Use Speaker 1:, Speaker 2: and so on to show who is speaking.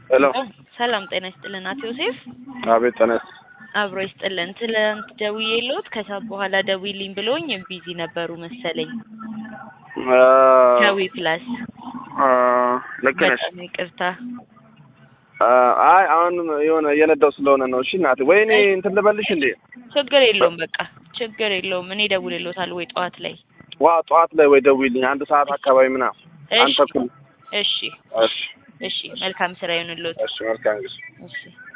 Speaker 1: ሄሎ
Speaker 2: ሰላም ጤና ይስጥልን አቶ ዮሴፍ።
Speaker 1: አቤት ተነስ
Speaker 2: አብሮ ይስጥልን። ትላንት ደውዬልዎት ከሰዓት በኋላ ደውይልኝ ብሎኝ ቢዚ ነበሩ መሰለኝ። ከዊ ፕላስ
Speaker 1: ልክ ነሽ።
Speaker 2: በጣም ይቅርታ።
Speaker 1: አይ አሁን የሆነ እየነዳው ስለሆነ ነው። እሺ እናቴ፣ ወይ እኔ እንትን ልበልሽ እንዴ?
Speaker 2: ችግር የለውም በቃ ችግር የለውም። እኔ እደውልልዎታለሁ ወይ ጠዋት ላይ።
Speaker 1: ዋ ጠዋት ላይ ወይ ደውይልኝ፣ አንድ ሰዓት አካባቢ ምናምን አንድ
Speaker 2: እሺ
Speaker 1: ተኩል።
Speaker 2: እሺ
Speaker 1: እሺ
Speaker 2: እሺ። መልካም ስራ ይሁንልዎት።
Speaker 1: እሺ፣ መልካም ጊዜ
Speaker 2: እሺ